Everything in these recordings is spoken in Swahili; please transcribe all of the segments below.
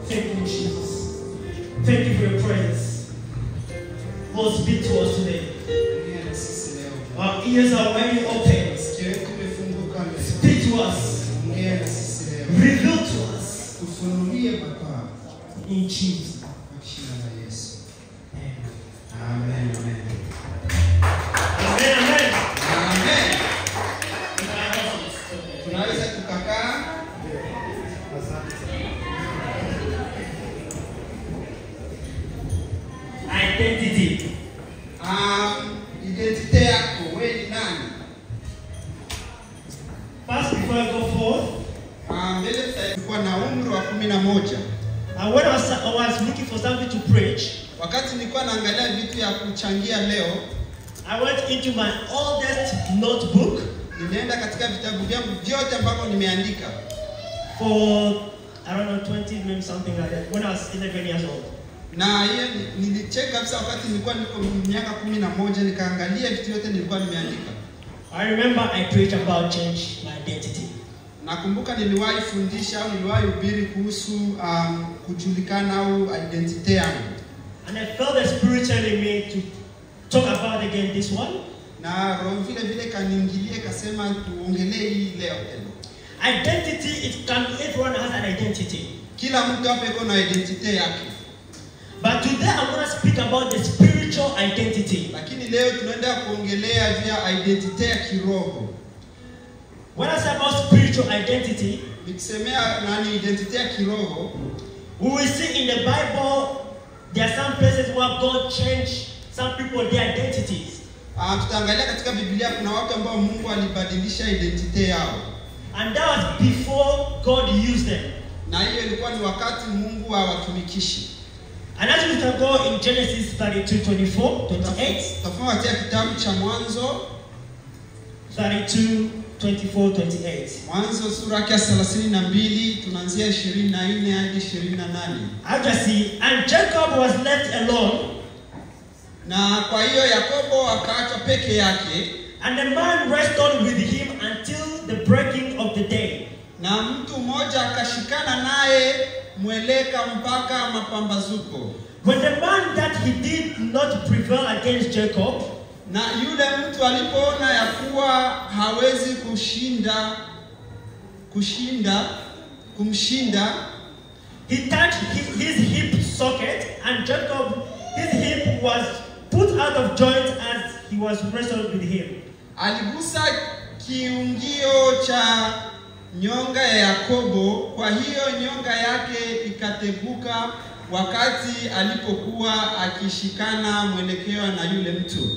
Thank you, Jesus. Thank you for your presence. Lord, speak to us today. Ongea na sisi leo. Our ears are already open. Masikio yetu imefunguka leo. Speak to us. Ongea na sisi leo. Reveal to us. Tufunulie Baba In Jesus. kwa jina la Yesu. Amen. Amen. Amen. Amen. Amen. Amen. Tunaweza tukakaa. Identity. Um, identite yako wewe ni nani? First, before I go forth, Ah, mbele tulikuwa na umri wa kumi na moja uh, when I was, I was looking for something to preach, wakati nilikuwa naangalia vitu ya kuchangia leo I went into my oldest notebook nilienda katika vitabu vyangu vyote ambavyo nimeandika for I don't know 20 maybe something like that when I was 11 years old. na hiyo ni- nilicheka kabisa wakati nilikuwa niko miaka kumi na moja nikaangalia vitu vyote nilikuwa nimeandika I remember I preached about change my identity. nakumbuka niliwahi fundisha au niliwahi hubiri kuhusu um, kujulikana au identite yangu And I felt the spirit telling me to talk about again this one. na roho vile vile kaniingilia ikasema tuongelee hii leo tena Identity, it can everyone has an identity. kila mtu hapa iko na identite yake But today I want to speak about the spiritual identity. lakini leo tunaenda kuongelea juu ya identite ya kiroho When I say about spiritual identity, nikisemea nani identite ya kiroho we will see in the Bible there are some places where God changed some people their identities. uh, tutaangalia katika biblia kuna watu ambao mungu alibadilisha identite yao And that was before God used them. na hiyo ilikuwa ni wakati mungu hawatumikishi And as we can go in Genesis 32, 24, 28, tafuma katika kitabu cha mwanzo 32, 24, 28. mwanzo sura yake ya thelathini na mbili tunaanzia ishirini na nne hadi ishirini na nane I just see, and Jacob was left alone, na kwa hiyo yakobo akaachwa peke yake and the man wrestled with him until the breaking of the day. na mtu mmoja akashikana naye mweleka mpaka mapambazuko When the man that he did not prevail against Jacob, na yule mtu alipoona ya kuwa hawezi kushinda kushinda kumshinda he touched his, his hip socket, and Jacob, his hip was put out of joint as he was wrestled with him. aligusa kiungio cha nyonga ya Yakobo, kwa hiyo nyonga yake ikateguka wakati alipokuwa akishikana mwelekeo na yule mtu.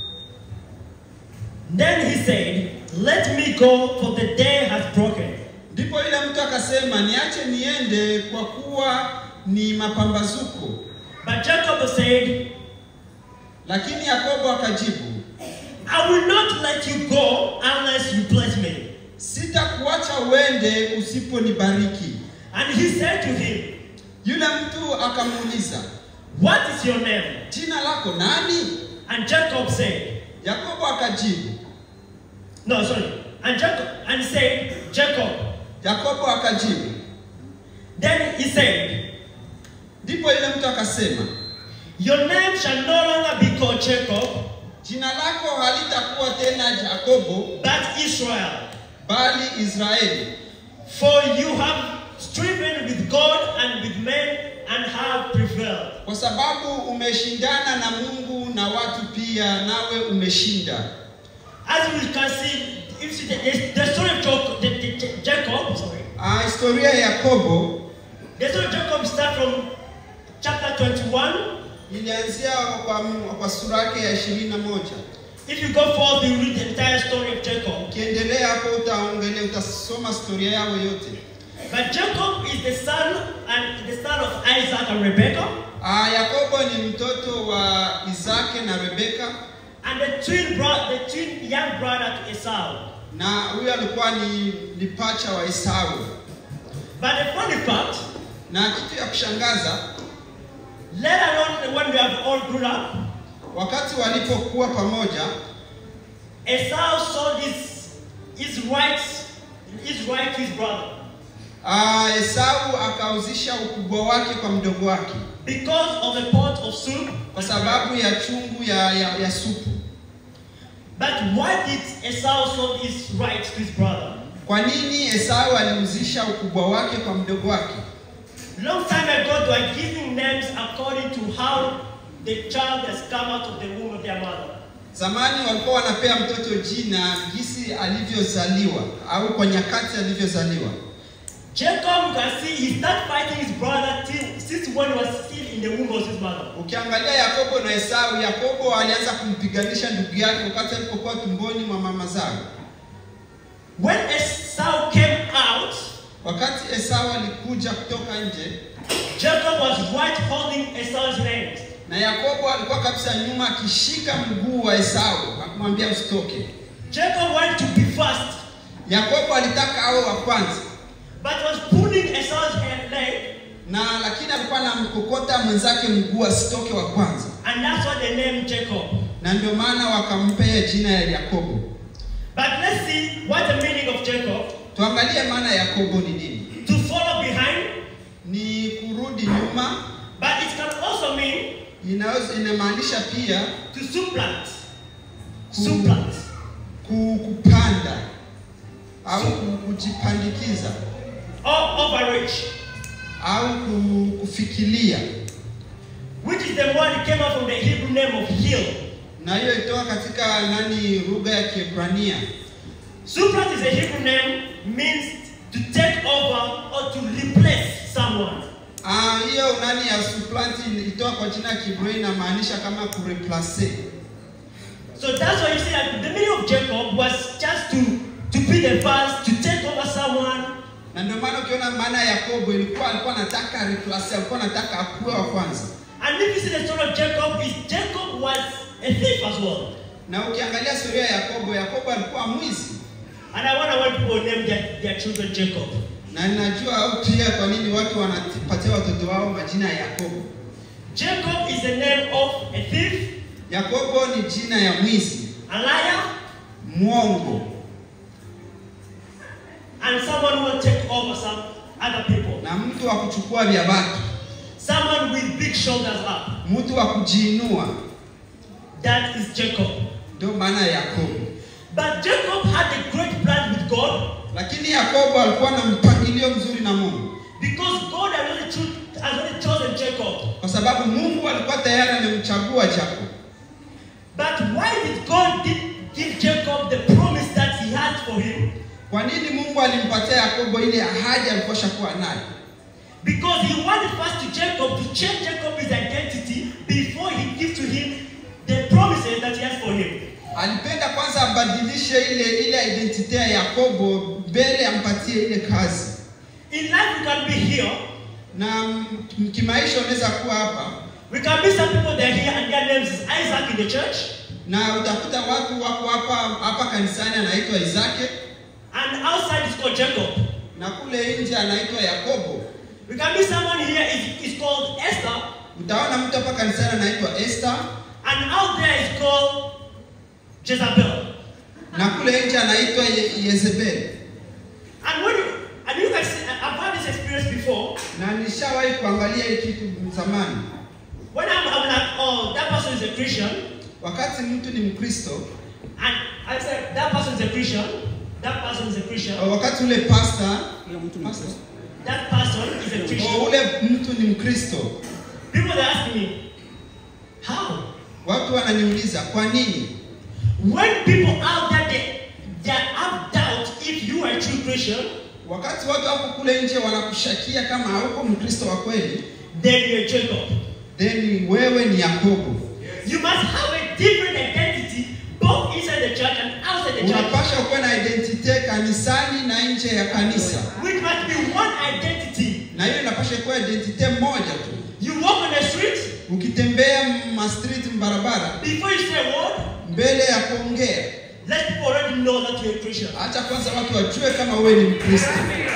Then he said, Let me go, for the day has broken. Ndipo yule mtu akasema, niache niende kwa kuwa ni mapambazuko. But Jacob said, Lakini Yakobo akajibu, I will not let you go unless you bless me. sitakuacha uende usiponibariki. And he said to him, Yule mtu akamuuliza, What is your name? jina lako nani? And Jacob said, Yakobo akajibu, No, sorry. And Jacob and he said, Jacob. Yakobo akajibu. Then he said, Ndipo yule mtu akasema, Your name shall no longer be called Jacob, jina lako halitakuwa tena Yakobo, but Israel. bali Israeli, For you have striven with God and with men and have prevailed. kwa sababu umeshindana na Mungu na watu pia, nawe umeshinda. As we can see, if you see the, the, the story of Jacob, the, the, the- Jacob, sorry, Ah, historia ya Yakobo the story of Jacob starts from chapter 21. ilianzia kwa, kwa sura yake ya ishirini na moja. If you go forth, you read the entire story of Jacob. Ukiendelea hapo utaongelea, utasoma historia yao yote. But Jacob is the son and the son of Isaac and Rebekah, Ah, Yakobo ni mtoto wa Isake na Rebeka, and the twin bro- the twin young brother to Esau. na huyu alikuwa ni, ni pacha wa Esau. But the funny part, Na kitu ya kushangaza, later on when we have all grown up, wakati walipokuwa pamoja, Esau saw this his right his right his brother. Ah, Esau akauzisha ukubwa wake kwa mdogo wake because of a pot of soup. kwa sababu ya chungu ya, ya, ya supu. But why did Esau sold his rights to his brother? Kwa nini Esau aliuzisha ukubwa wake kwa mdogo wake? Long time ago, they were giving names according to how the child has come out of the womb of their mother. Zamani walikuwa wanapea mtoto jina jinsi alivyozaliwa au kwa nyakati alivyozaliwa. Jacob, you can see, he started fighting his brother till, since when he was still in the womb of his mother. Ukiangalia Yakobo na Esau, Yakobo alianza kumpiganisha ndugu yake wakati alipokuwa tumboni mwa mama zao. When Esau came out, Wakati Esau alikuja kutoka nje, Jacob was right holding Esau's hand. na Yakobo alikuwa kabisa nyuma akishika mguu wa Esau akamwambia usitoke. Jacob wanted to be first, Yakobo alitaka awe wa kwanza, but was pulling Esau's hand leg, na lakini alikuwa anamkokota mwenzake mguu asitoke wa kwanza, and that's why they named Jacob. na ndio maana wakampea jina ya Yakobo. But let's see what the meaning of Jacob. Tuangalie maana ya Yakobo ni nini. To follow behind, Ni kurudi nyuma, but it can also mean inaweza inamaanisha pia to supplant. ku- Supplant. ku- kupanda au ku- kujipandikiza Or overreach, au ku- kufikiria, which is the word that came out from the Hebrew name of hill. na hiyo itoka katika nani, lugha ya Kiebrania. Supplant is a Hebrew name, means to take over or to replace someone. Ah, hiyo nani ya supplant itoka kwa jina ya Kiebrania inamaanisha kama kureplace. So that's why you see that the meaning of Jacob was just to, to be the first, to take over someone. Na ndio maana ukiona maana ya Yakobo ilikuwa alikuwa anataka replace, alikuwa anataka akuwe wa kwanza. And if you see the story of Jacob, is Jacob was a thief as well. Na ukiangalia historia ya Yakobo, Yakobo alikuwa mwizi. And I wonder why people name their, their children Jacob. Na ninajua au pia kwa nini watu wanapatia watoto wao majina ya Yakobo. Jacob is the name of a thief, Yakobo ni jina ya mwizi, a liar, mwongo and someone who will take over some other people. na mtu wa kuchukua vya watu, Someone with big shoulders up. mtu wa kujiinua. That is Jacob. Ndio maana ya Yakobo. But Jacob had a great plan with God Lakini Yakobo alikuwa na mpangilio mzuri na Mungu, because God had already, cho- had already chosen Jacob. kwa sababu Mungu alikuwa tayari amemchagua Yakobo. But why did God did give Jacob the promise that he had for him? Kwa nini Mungu alimpatia Yakobo ile ahadi alikuwa shakuwa nayo? Because he wanted first to Jacob to change Jacob his identity before he gives to him the promises that he has for him. Alipenda kwanza abadilishe ile ile identity ya Yakobo mbele ampatie ile kazi. In life, we can be here. Na m- kimaisha unaweza kuwa hapa We can be some people that are here and their names is Isaac in the church, na utakuta watu wako hapa hapa kanisani anaitwa Isake and outside is called Jacob. na kule nje anaitwa Yakobo. We can be someone here is, is called Esther, Utaona mtu hapa kanisani anaitwa Esther and out there is called Jezebel. na kule nje anaitwa Ye Yezebeli. And when you, and you can see, I've had this experience before. Na nishawahi kuangalia hii kitu zamani. When I'm, I'm like, oh, that person is a Christian, Wakati mtu ni Mkristo, and I said, that person is a Christian, that person is a Christian, wakati ule pastor Pastor. that person is a o Christian. ule mtu ni Mkristo, People they ask me, how? watu wananiuliza kwa nini? When people out there they, they have doubt if you are a true Christian, Wakati watu wako kule nje wanakushakia kama hauko Mkristo wa kweli, then you're Jacob. then wewe ni Yakobo. You must have a different identity both inside the church and outside the church. Unapasha kuwa na identity kanisani na nje ya kanisa, Which must be one identity. na hiyo inapasha kuwa identity moja tu. You walk on the street, Ukitembea ma street barabara, before you say a word, mbele ya kuongea, let people already know that you're a Christian. acha kwanza watu wajue kama wewe ni Mkristo.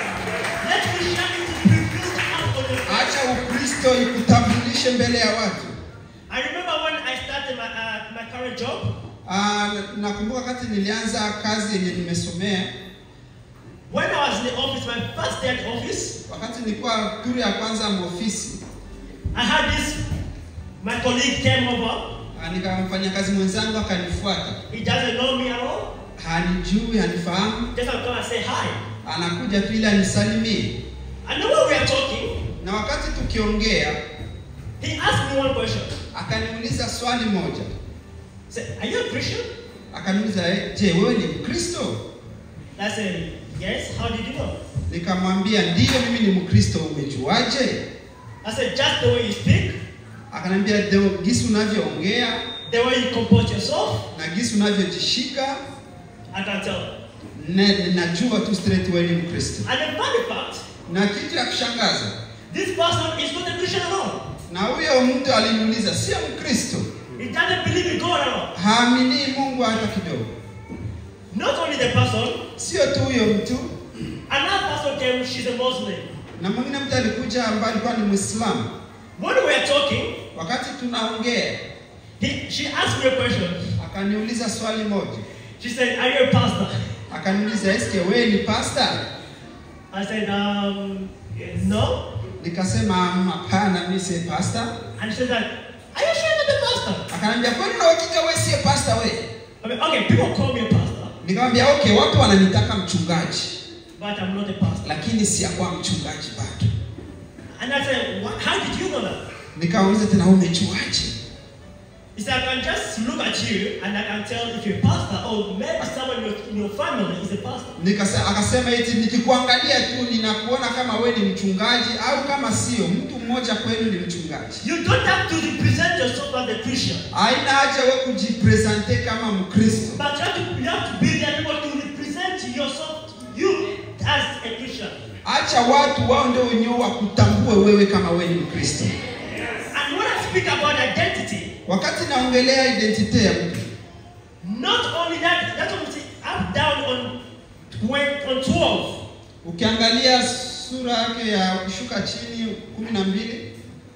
Let Christianity be revealed out on your face. Acha Ukristo ikutambulishe mbele ya watu. I remember when I started my, uh, my current job, Ah, nakumbuka wakati nilianza kazi yenye nimesomea, When I was in the office, my first day at the office, Wakati nilikuwa turu ya kwanza mwofisi, I had this, my colleague came over. ah, nikamfanya kazi mwenzangu akanifuata, He doesn't know me at all. hanijui, hanifahamu, Just come and say hi. anakuja tu ili anisalimie, And then when we are talking, na wakati tukiongea he asked me one question. akaniuliza swali moja, He said, Are you a Christian? akaniuliza "Eh, je, wewe ni Mkristo? I said, Yes. How did you know? Nikamwambia ndiyo, mimi ni Mkristo. Umejuaje? I said, Just the way you speak, Akaniambia "Ndio, gisi unavyoongea the way you comport yourself, na gisi unavyojishika, I can tell. na- najua tu straight wewe ni Mkristo. And the funny part, Na kitu ya kushangaza, this person is not a Christian at all. na huyo mtu aliniuliza, sio Mkristo, He doesn't believe in God at all. haamini Mungu hata kidogo. Not only the person, Sio tu huyo mtu, another person came, she's a Muslim. na mwingine mtu alikuja ambaye alikuwa ni Muislamu. When we were talking, Wakati tunaongea, he, she asked me a question. akaniuliza swali moja, She said, Are you a pastor? akaniuliza eske wewe ni pasta? I said, um, no. Nikasema "Mm, hapana, mimi si pasta. And she said, Are you sure you're not a pastor? Akaniambia kwani na hakika wewe si pasta wewe? I mean, okay, people call me a pastor, Nikamwambia okay, watu wananitaka mchungaji, but I'm not a pastor. lakini siyakuwa mchungaji bado. And I said, what? How did you know that? Nikauliza tena umejuaje? He said, I can just look at you and I can tell if you're a pastor or maybe someone in your, in your family is a pastor. Nikasa, akasema eti nikikuangalia tu ninakuona kama wewe ni mchungaji au kama sio mtu mmoja kwenu ni mchungaji. You don't have to represent yourself as a Christian, Haina haja wewe kujipresente kama Mkristo, but you have to, you have to be there able to represent yourself, you as a Christian. acha watu wao ndio wenyewe wakutambue wewe kama wewe ni Mkristo. And when I speak about identity, Wakati naongelea identite ya mtu, not only that, that's what we see up down on, when, on 12. ukiangalia sura yake ya kushuka chini kumi na mbili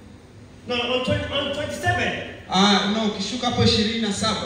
No, on, 20, on 27. ah, no, ukishuka hapo ishirini na saba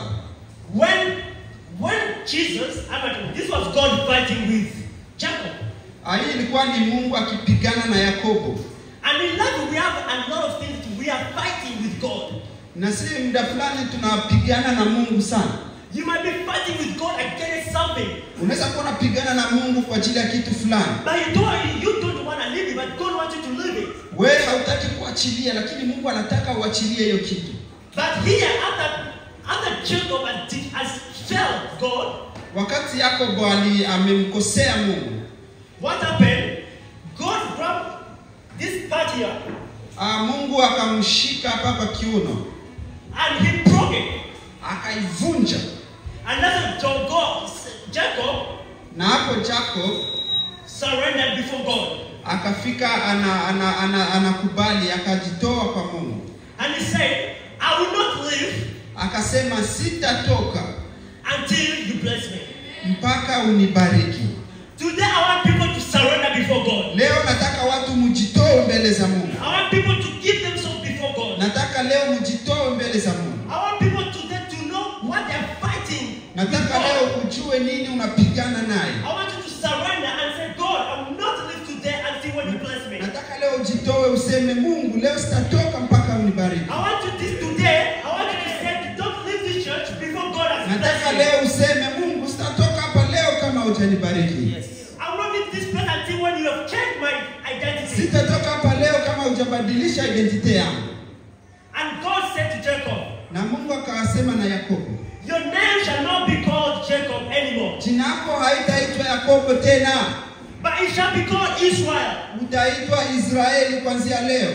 When when Jesus, I mean, this was God fighting with Jacob. Ah, hii ilikuwa ni Mungu akipigana na Yakobo, And in life we have a lot of things to, we are fighting with God. na si muda fulani tunapigana na Mungu sana. You might be fighting with God against something, Unaweza kuwa unapigana na Mungu kwa ajili ya kitu fulani, but you don't you don't want to live it, but God wants you to live it. wewe hautaki kuachilia, lakini Mungu anataka uachilie hiyo kitu. But here, after after Jacob has, did- has failed God, Wakati Yakobo ali amemkosea Mungu, what happened? God grabbed this part here ah, Mungu akamshika hapa kwa kiuno, and he broke it. akaivunja, And that's what God, Jacob na hapo Jacob surrendered before God. akafika ana, ana, ana, anakubali akajitoa kwa Mungu, And he said, I will not live akasema sitatoka until you bless me. mpaka unibariki. Today I want people to surrender before God. Leo nataka watu mjitoe mbele za Mungu, I want people to give themselves before God. nataka leo mjitoe mbele za Mungu, I want people today to know what they're fighting. with nataka God. leo ujue nini unapigana naye, I want you to surrender and say, God, I will not live today until when you bless me. nataka leo ujitoe useme, Mungu, leo sitatoka mpaka unibariki. I want you this today. I want you to say, don't leave this church before God has Nataka blessed you. leo useme, Mungu, sitatoka hapa leo kama hujanibariki. I will not leave this place until when you have changed my identity. Sitatoka hapa leo kama hujabadilisha identite yangu. And God said to Jacob, Na Mungu akawasema na Yakobo, Your name shall not be called Jacob anymore, jina lako haitaitwa Yakobo tena, but it shall be called Israel. utaitwa Israeli kuanzia leo.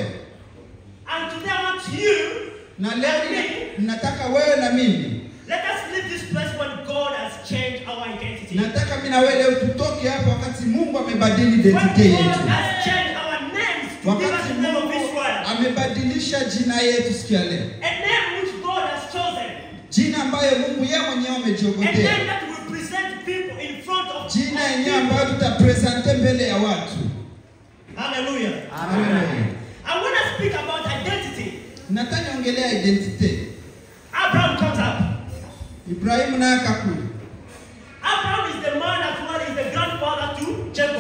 And today I want you, Na leo ni- nataka wewe na mimi, let us leave this place when God has changed our identity. nataka mimi na wewe leo tutoke hapa wakati Mungu amebadili When identite God yetu, has changed our names to give us wakati the name of Mungu Israel, amebadilisha jina yetu siku ya leo, a name which God has chosen, jina ambayo Mungu yeye mwenyewe a name amejiogotea, that will present people in front of jina of yenyewe people. ambayo tutapresente mbele ya watu. Hallelujah. Haleluya. And when I speak about identity, Nataka niongelea identite. Abraham comes up. Ibrahimu naye akakuja, Abraham is the man that well is the grandfather to Jacob.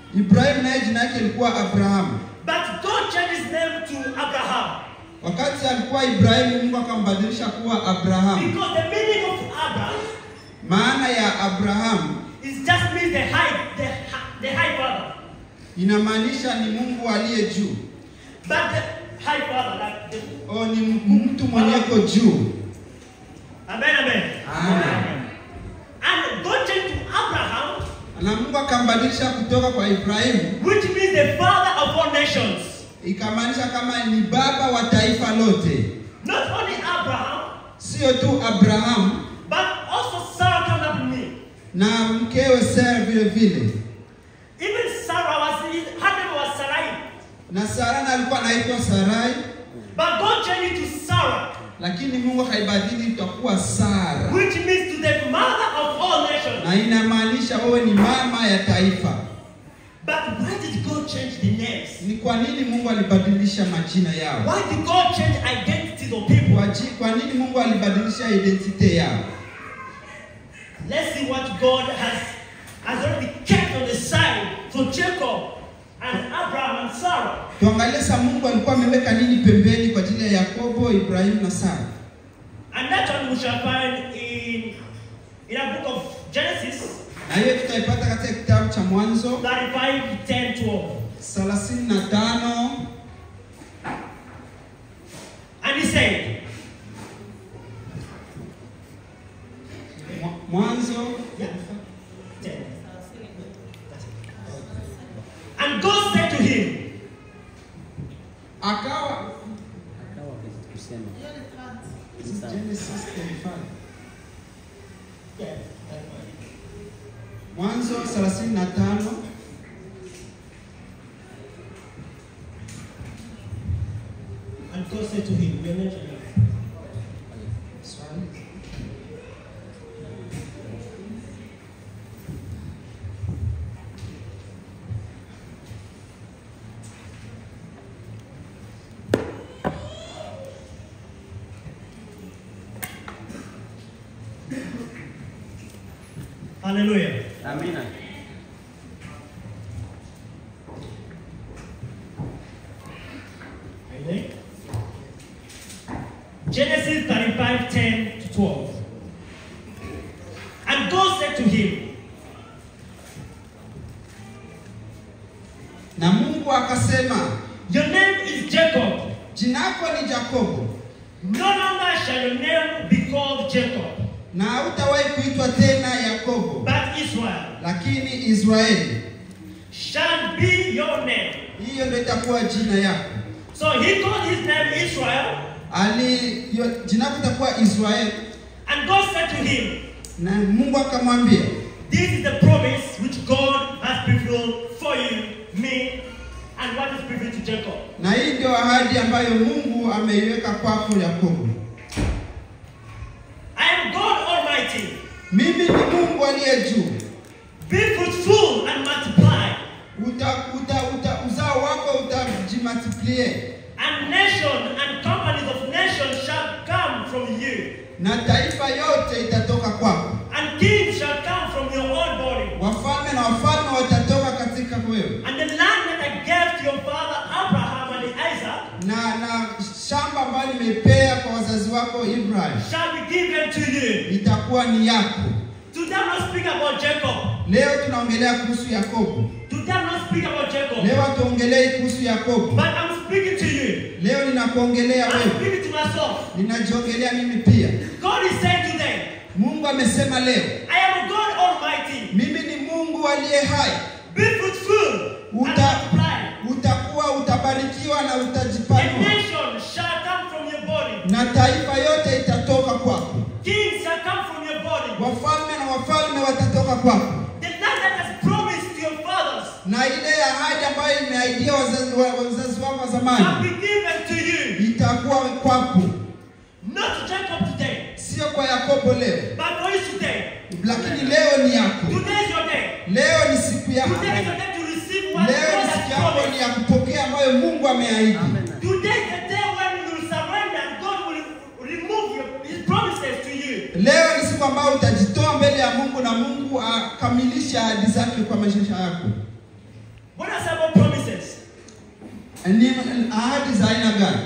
Ibrahimu naye jina yake ilikuwa Abrahamu. But God changed his name to Abraham. Wakati alikuwa Ibrahimu, Mungu akambadilisha kuwa Abrahamu. Because the meaning of Abraham Maana ya Abrahamu is just means the high, the, hi- the high father. inamaanisha ni Mungu aliye juu, But the high father, like the, o ni mtu mwenyeko juu. Amen, amen. Amen. And God changed to Abraham, Na Mungu akambadilisha kutoka kwa Ibrahimu, which means the father of all nations. ikamaanisha kama ni baba wa taifa lote, Not only Abraham, sio tu Abrahamu but also Sarah comes up with me. na mkewe Sara vile vile, Even Sarah was, her name was Sarai. na Sara na alikuwa anaitwa Sarai, But God changed it to Sarah, lakini Mungu haibadili itakuwa Sara, which means to the mother of all nations. na inamaanisha wewe ni mama ya taifa. But why did God change the names? Ni kwa nini Mungu alibadilisha majina yao? Why did God change identities of people? Kwa, ji- kwa nini Mungu alibadilisha identite yao? Let's see what God has, has already kept on the side for Jacob and Abraham and Sarah. Tuangalie sasa Mungu alikuwa ameweka nini pembeni kwa ajili ya Yakobo, Ibrahimu na Sara. And that one we shall find in, in a book of Genesis Na hiyo tutaipata katika kitabu cha Mwanzo 35, 10, 12. 35 And he said, Mwa- Mwanzo yeah, 10. And God said to him, akawa Akawa kusema Genesis 35. yeah, Mwanzo 35 and God said to him, "Your name shall be-" Swahili. Hallelujah. Amina. Amen. Genesis 35, 10 to 12. And God said to him, Na Mungu akasema, Your name is Jacob. jina lako ni Yakobo, No longer shall your name be called Jacob, na hautawahi kuitwa tena Yakobo, but Israel lakini Israeli. shall be your name. Hiyo ndio itakuwa jina yako. So he called his name Israel, Ali yo- jina lako itakuwa Israeli, and God said to him, na Mungu akamwambia, This is the promise which God has fulfilled for you, me, and what is fulfilled to Jacob. na hii ndio ahadi ambayo Mungu ameiweka kwako Yakobo. I am God Almighty. Mimi ni Mungu aliye juu. Be fruitful and multiply, Uta, uta, uta, uzao wako utajimultiplie and nation and companies of nations shall come from you, na taifa yote itatoka kwako, and kings shall come from your own body. wafalme na wafalme watatoka katika wewe, And the land that I gave to your father Abraham and Isaac na na shamba ambayo nimepea kwa wazazi wako Ibrahim shall be given to you. itakuwa ni yako. Today I'm not speaking about Jacob. Leo tunaongelea kuhusu Yakobo, Today I'm not speaking about Jacob. leo hatuongelei kuhusu Yakobo, But I'm speaking to you. leo ninakuongelea I'm wewe, speaking to myself. ninajiongelea mimi pia. God is saying today, Mungu amesema leo, I am God Almighty. mimi ni Mungu aliye hai, Be fruitful and Uta- multiply. utakuwa utabarikiwa na A utajipanua, nation shall come from your body. na taifa yote itatoka kwako, Kings shall come from your body. wafalme na wafalme watatoka kwako, The land that has promised to your fathers na ile ahadi ambayo imeahidia wazazi wa- wazazi wako wa shall zamani be given to you. itakuwa kwako, Not to Jacob today, sio kwa Yakobo leo, but for you today. lakini leo ni yako. Today is your day. Leo ni siku yako, Today is your day to receive what God leo ni has siku yako ni promised. ya kupokea ambayo Mungu ameahidi. Amina. Today is the day when you will surrender and God will remove your, His promises to you. Leo ni siku ambayo utajitoa mbele ya Mungu na Mungu akamilisha ahadi zake kwa maisha yako. What are some promises? Ni ahadi za aina gani?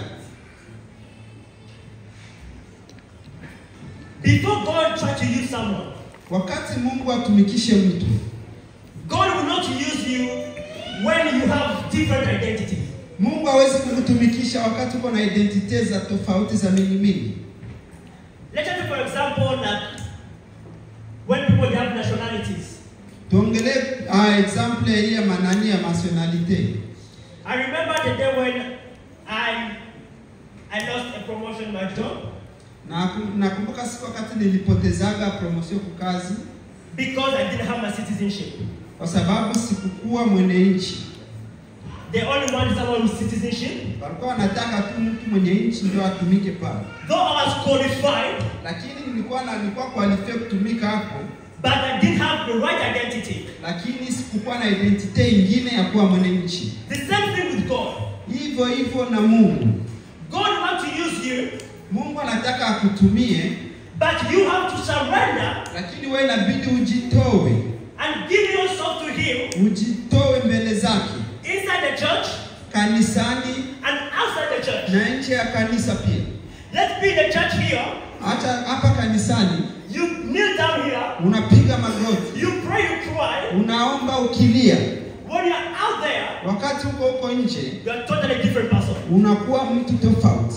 Before God tries to use someone, Wakati Mungu atumikishe mtu, God will not use you when you have different identities. Mungu hawezi kukutumikisha wakati uko na identite za tofauti za mingi mingi. Let's take for example that when people have nationalities. Tuongelee uh, example hii ya manani ya nationalite. I remember the day when I I lost a promotion in my job Na nakumbuka siku wakati nilipotezaga promotion kwa kazi because I didn't have my citizenship. kwa sababu sikukuwa mwenye nchi. They only wanted someone with citizenship. Walikuwa wanataka tu mtu mwenye nchi ndio atumike pale, Though I was qualified, lakini nilikuwa na nilikuwa qualified kutumika hapo, but I didn't have the right identity. lakini sikukuwa na identite ingine ya kuwa mwenye nchi. The same thing with God. Hivyo hivyo na Mungu. God wants to use you, Mungu anataka akutumie, but you have to surrender lakini wewe inabidi ujitoe, and give yourself to Him ujitoe mbele zake inside the church kanisani and outside the church. na nje ya kanisa pia. Let's be in the church here. Hata hapa kanisani You kneel down here. unapiga magoti, You pray, you cry. unaomba ukilia. When you're out there, Wakati uko huko nje you're a totally different person. unakuwa mtu tofauti.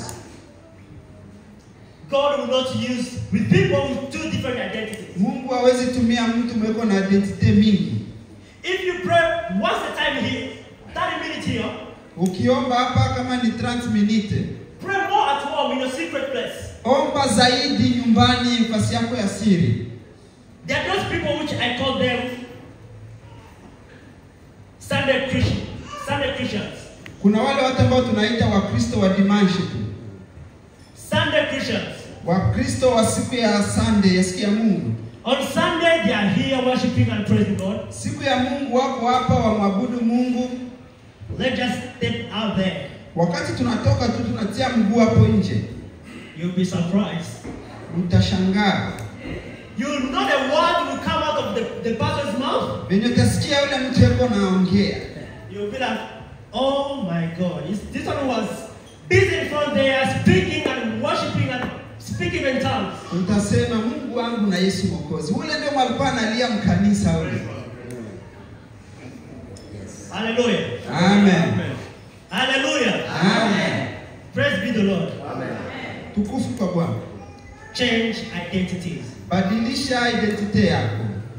God will not use with people with two different identities. Mungu hawezi tumia mtu mweko na identite mingi. If you pray once a time here, 30 minutes here, Ukiomba hapa kama ni 30 minute, pray more at home in your secret place. omba zaidi nyumbani, nafasi yako ya siri. There are those people which I call them Sunday Christian, Sunday Christians. Kuna wale watu ambao tunaita Wakristo wa dimanche tu, Sunday Christians. Wakristo wa siku ya Sunday, ya siku ya Mungu. On Sunday, they are here worshiping and praising God. Siku ya Mungu wako hapa wamwabudu Mungu. Let's just step out there. Wakati tunatoka tu tunatia mguu hapo nje, You'll be surprised. mtashangaa You know the word will come out of the, the pastor's mouth. venye utasikia yule mtu yuko naongea, You'll be like, oh my God. Is- This one was busy in front there, speaking and worshiping and speaking in tongues. utasema Mungu wangu na Yesu Mwokozi. Ule ndio alikuwa analia mkanisa ule. Hallelujah. Amen. Hallelujah. Amen. Praise be the Lord. Tukufu kwa Bwana. Change identities. Badilisha identite yako.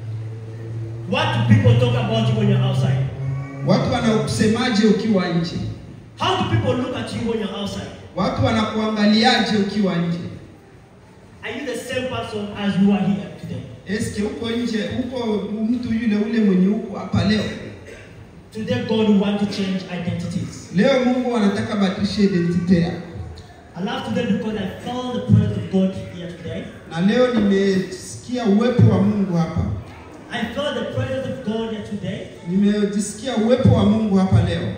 What do people talk about you when you're outside? Watu wanakusemaje ukiwa nje? How do people look at you when you're outside? Watu wanakuangaliaje ukiwa nje? Are you the same person as you are here today? Eske uko nje, uko mtu yule ule mwenye uko hapa leo? Today, God wants to change identities. Leo Mungu anataka badilishe identite yako. I love today because I felt the presence of God here today. Na leo nimesikia uwepo wa Mungu hapa. I felt the presence of God here today. Nimejisikia uwepo wa Mungu hapa leo.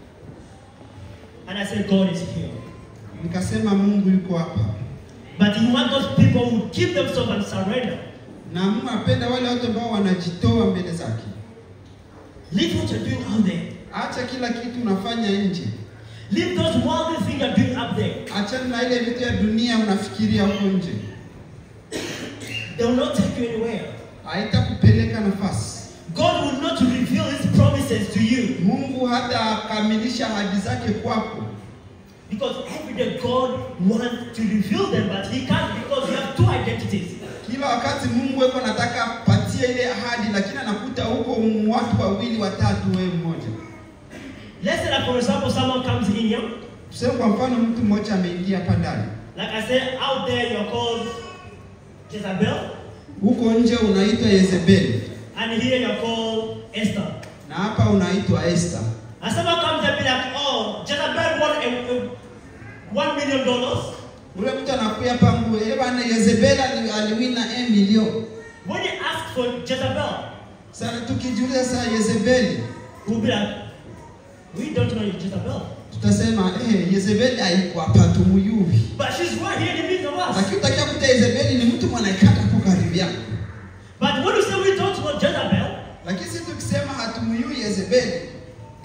And I said, God is here. Nikasema Mungu yuko hapa. But He wants those people who keep themselves and surrender. Na Mungu anapenda wale watu ambao wanajitoa mbele zake. Leave what you're doing out there. Acha kila kitu unafanya nje. Leave those worldly things you're doing up there. Achana na ile vitu ya dunia unafikiria huko nje. They will not take you anywhere. Haitakupeleka nafasi. God will not reveal His promises to you. Mungu hatakamilisha ahadi zake kwako. Because every day God wants to reveal them, but He can't because you have two identities. Kila wakati Mungu yuko anataka patie ile ahadi, lakini anakuta huko watu wawili watatu, wewe mmoja. Let's say that, for example, someone comes in here. Tuseme kwa mfano mtu mmoja ameingia hapa ndani, Like I said, out there you're called Jezebel, huko nje unaitwa Yezebeli and here you're called Esther. na hapa unaitwa Esther. And someone comes and be like, oh, Jezebel won a, a one million dollars. Ule mtu anakuja hapa ngu, eh bwana Yezebeli ali- aliwina 1 milioni. When you ask for Jezebel, Sasa tukijiuliza sasa Yezebeli, we'll be like, we don't know Jezebel. tutasema eh, Yezebeli haiko hapa tumuyui. But she's right here in the midst of us. Lakini utakia kuta Yezebeli ni mtu mwanaikata hapo karibu yako. But when you say we don't know Jezebel, Lakini sisi tukisema hatumuyui Yezebeli,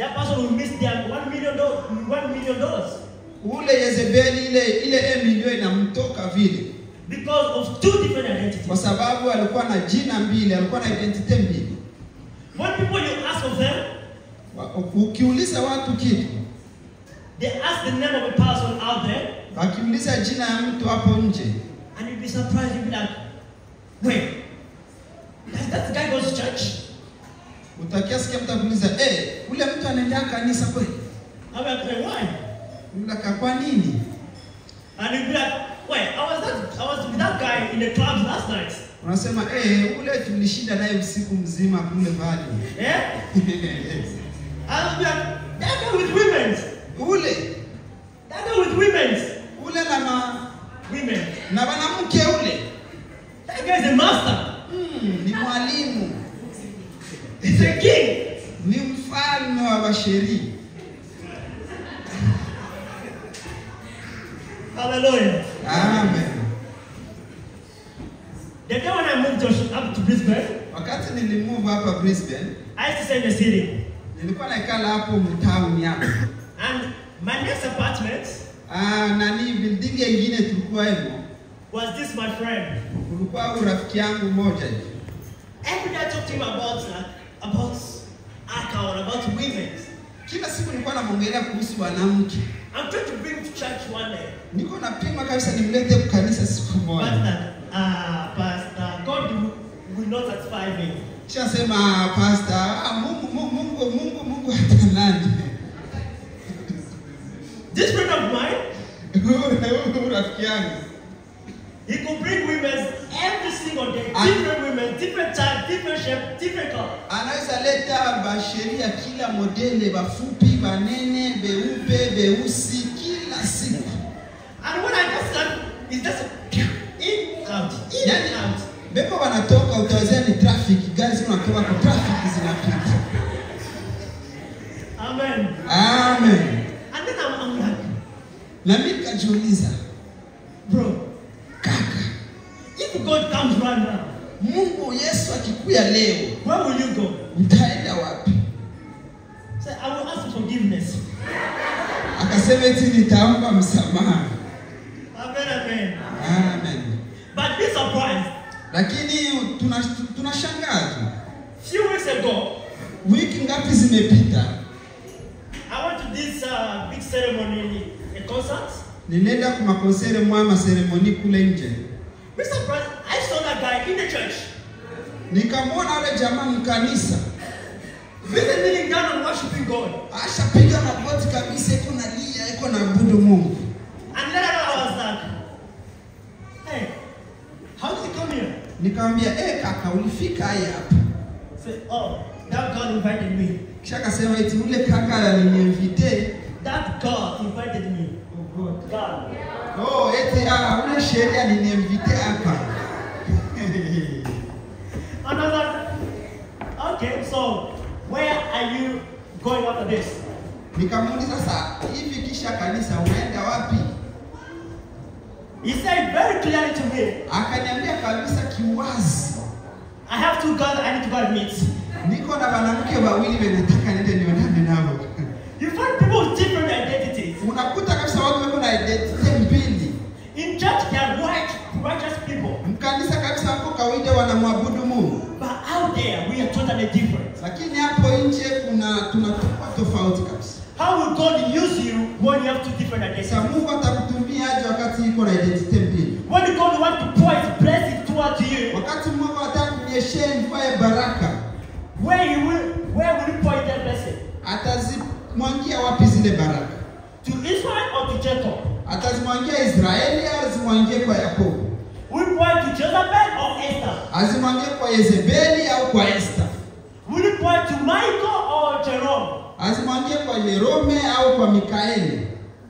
million dollars ule Yezebeli ile ile Emilio inamtoka vile because of two different identities. kwa sababu alikuwa na jina mbili, alikuwa na identity mbili. When people you ask of them, Wa- Ukiuliza watu kitu, they ask the name of a person out there, wakiuliza jina ya mtu hapo nje, and you'd be surprised. You'd be like, wait, does that guy go to church? utakia sikia mtu akuuliza, eh, ule mtu anaendea kanisa kweli? I'm like, hey, why? Ulaka kwa nini? And you'd be like, wait, I was that, I was with that guy in the clubs last night. Unasema eh, ule tulishinda naye usiku mzima kule pale. Yeah? I'll be like, that guy with women, ule that guy with women, ule na ma, women. na mwanamke ule That guy is a master. hmm, ni mwalimu, He's a king. ni mfalme wa basheria. Hallelujah. Amen. The day when I moved to, up to Brisbane, Wakati nilimove hapa Brisbane, I used to stay in the city. nilikuwa naikala hapo mtauni hapo. And my next apartment Ah, nani building ingine tulikuwa hemo, was this my friend. kulikuwa huyu rafiki yangu mmoja hivi. Every day I talk to him about uh, about alcohol, about women. Kila siku nilikuwa namwongelea kuhusu wanamke. I'm trying to bring him to church one day. Niko napima kabisa nimlete kanisa siku moja. Pastor, uh, Pastor, God will, will not satisfy me. Shasema pastor, ah, Mungu Mungu Mungu Mungu Mungu hatanani. This friend of mine, Huyu rafiki yangu he could bring women every single day. Ah. Different women, different type, different shape, different color. anaweza leta basheria kila modele, bafupi, banene, beupe, beusi, kila siku. And when I just start, it's just in, out, in and out. Beko wanatoka utawazia ni traffic, gari zinatoka kwa traffic zinapita. Amen. Amen. And then I'm, I'm like, Na mimi nikajiuliza, bro, kaka, if God comes right now, Mungu Yesu akikuya leo, where will you go? utaenda wapi? Say, I will ask for forgiveness. Akasema eti nitaomba msamaha. Amen, amen. Amen. But be surprised. Lakini tunashangaa tuna tunashangaa tu, Few weeks ago, wiki ngapi zimepita, I went to this uh, big ceremony, a concert. nilienda kwa makonsere mwa maseremoni kule nje, Be surprised. I saw that guy in the church, nikamwona yule jamaa mkanisa really kneeling down and worshiping God. ashapiga magoti kabisa, iko na lia, iko na abudu Mungu. And then I was like, hey, how did you come here? Nikamwambia eh, kaka, ulifika haya hapa? Say, oh, that God invited me. Kisha akasema eti ule kaka aliniinvite. That God invited me. Oh God. God. Oh, eti ah, ule sheria aliniinvite hapa. And I was like, okay, so where are you going after this? Nikamuuliza sasa, hivi kisha kanisa unaenda wapi? He said very clearly to me, Akaniambia kabisa kiwazi, I have two girls I need to go and meet. niko na wanawake wawili wenye nataka niende nionane nao. You find people with different identities. Unakuta kabisa watu wako na identity mbili. In church, they are white, righteous people. Mkanisa kabisa wako kawaida wanamwabudu Mungu, But out there, we are totally different. lakini hapo nje kuna tunatoka tofauti kabisa. How will God use you when you have two different Sasa identities? Mungu atakutumia aje wakati iko na identity mbili? When God wants to pour His blessing towards you, Wakati Mungu anataka kunyeshea mvua ya baraka, where He will, where will He pour that blessing? atazimwangia wapi zile baraka? To Israel or to Jacob? Atazimwangia Israeli au azimwangie kwa Yakobo? Will He pour it to Jezebel or Esther? Azimwangie kwa Yezebeli au kwa Esta? Will He pour it to Michael or Jerome? Azimwangie kwa Yerome au kwa Mikaeli?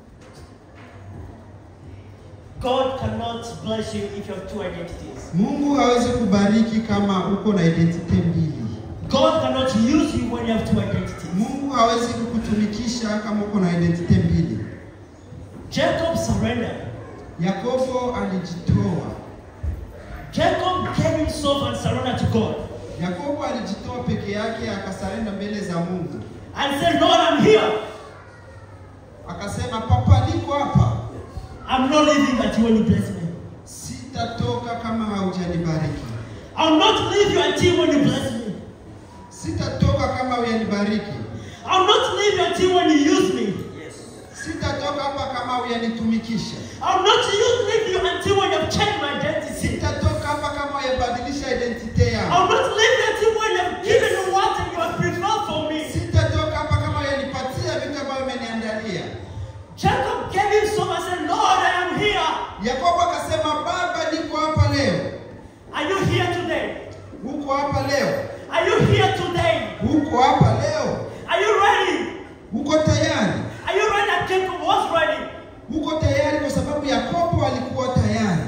God cannot bless you if you have two identities. Mungu hawezi kubariki kama uko na identity mbili. God cannot use you when you have two identities. Mungu hawezi kukutumikisha kama uko na identity mbili. Jacob surrendered. Yakobo alijitoa. Jacob gave himself and surrendered to God. Yakobo alijitoa peke yake akasarenda mbele za Mungu. And said, Lord, I'm here. akasema, papa, niko hapa, I'm not leaving until when you bless me. sitatoka kama haujanibariki, I'll not leave you until when you bless me. sitatoka kama hujanibariki, I'll not leave you until when you use me. sitatoka hapa kama hujanitumikisha, I'll not use, leave you until when you've changed my identity. sitatoka hapa kama hujabadilisha identite yangu, I'll not leave you until when you've given me what you have prepared for me. sitatoka hapa kama hujanipatia vitu ambavyo umeniandalia. Jacob gave him some and said, Lord, I am here. Yakobo akasema, Baba, niko hapa leo. Are you here today? Uko hapa leo, Are you here today? uko hapa leo, Are you ready? uko tayari, Are you ready that Jacob was ready? uko tayari kwa sababu Yakobo alikuwa tayari.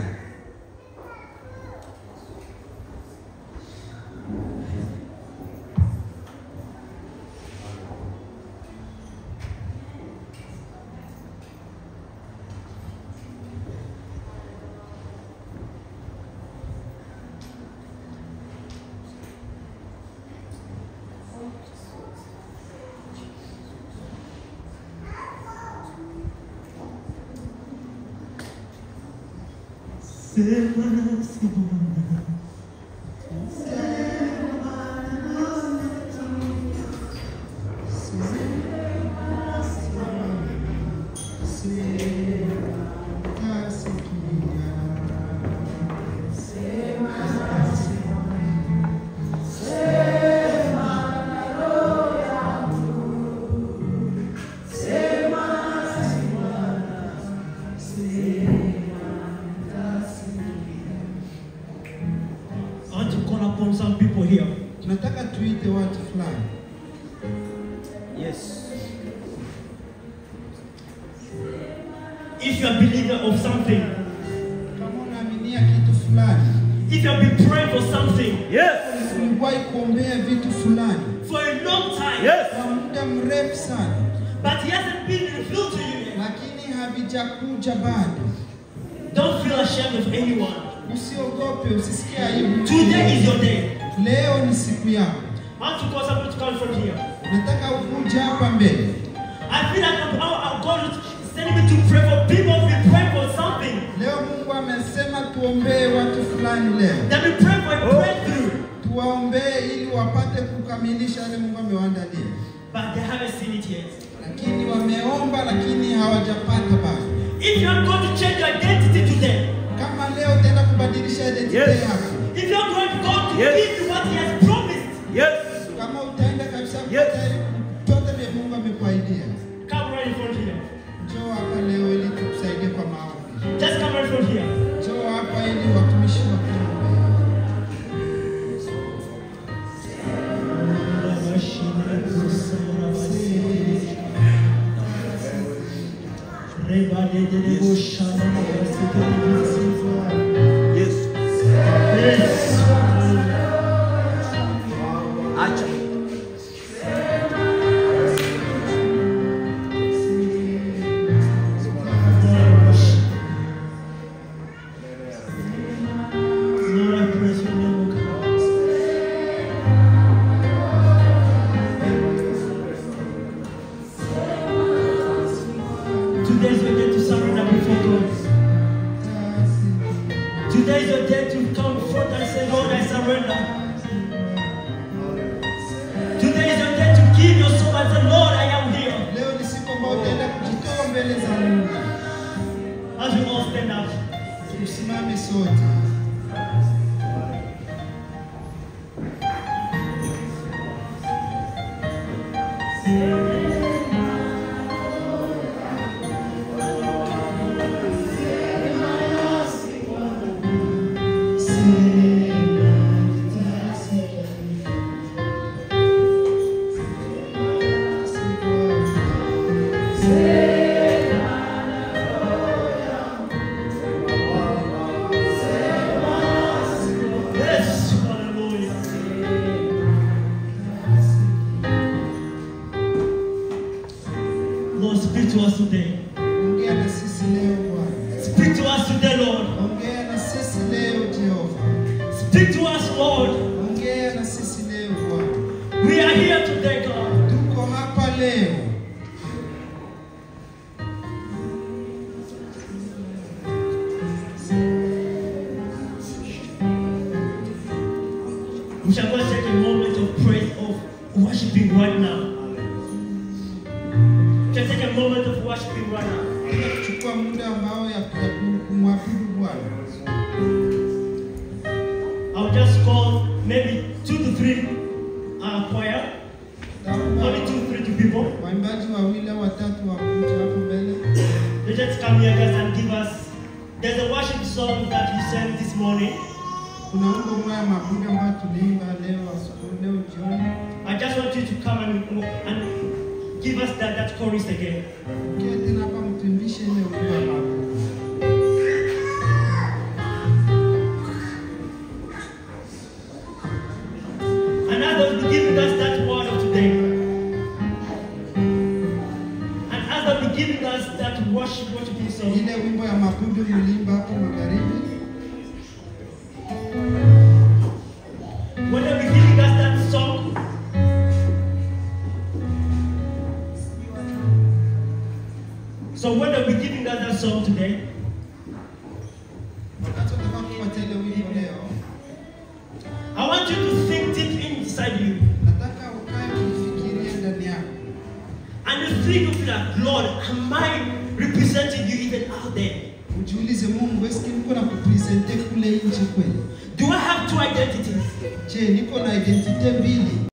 I want to call upon some people here. Tunataka tuite watu fulani. Yes. If you are believer of something, Kama unaaminia kitu fulani, if you have been praying for something Yes. uliwahi kuombea vitu fulani for a long time, Yes. kwa muda mrefu sana, but it hasn't been revealed to you yet, lakini havijakuja bado, don't feel ashamed of anyone. usiogope, usisikie aibu. Today is your day. Leo ni siku yako. I want to call somebody to come from here. Nataka ukuje hapa mbele. I feel like I'm, I'm God is sending me to pray for people who've been praying for something. Leo Mungu amesema tuombee watu fulani leo, They've been praying for a breakthrough, tuwaombee ili wapate kukamilisha yale Mungu amewaandalia, but they haven't seen it yet. lakini wameomba, lakini hawajapata bado. If you are going to change your identity today, Kama leo utaenda kubadilisha identity Yes. yako, if you are going to God to Yes. give you what He has promised, Yes. kama utaenda kabisa Yes. kupata vyote vya Mungu amekuahidia, come right in front here. njoo hapa leo ili tukusaidie kwa maombi. Just come right in front here. Njoo hapa ili watumishi wakuombee. Yes. Yes. Acha. Lord, I praise your name, O God. Today is your day to surrender before God. Today is your day to come forth and say, Lord, I surrender. Today is your day to give your soul and say, Lord, I am here. Leo ni siku ambayo utaenda kujitoa mbele za Mungu. As we all stand up. Tusimame sote. Yes, hallelujah. Lord, speak to us today. Ongea na sisi leo Bwana. Speak to us today, Lord. Ongea na sisi leo Jehova. Speak to us, Lord. Ongea na sisi leo Bwana. We are here today, God. Tuko hapa leo just take a moment of praise, of worshiping right now. Just take a moment of worshiping right now. chukua muda ambao ya ya kumwabudu Bwana. I'll just call maybe two to three uh, choir, only Taomba two, three to people. waimbaji wawili au watatu wakuje hapo mbele. They just come here guys and give us. There's a worship song that you sang this morning. Kuna wimbo mmoja mabudu ambao tuliimba leo asubuhi, leo jioni. I just want you to come and, and give us that, that chorus again. Kia tena hapa mtuimbishe ile wimbo wa mabudu. And as they'll be giving us that word of today, and as they'll be giving us that worship, worshiping song, Ile wimbo ya mabudu mliimba hapo magharibi. when they'll be giving us that song, so when they'll be giving us that song today, Wakati wataka kufuata ile wimbo leo, I want you to think deep inside you. nataka ukae ukifikiria ndani yako. And you think of that, Lord, am I representing you even out there? Ujiulize Mungu, eski niko na kupresente kule nje kweli? Do I have two identities? Je, niko na identite mbili?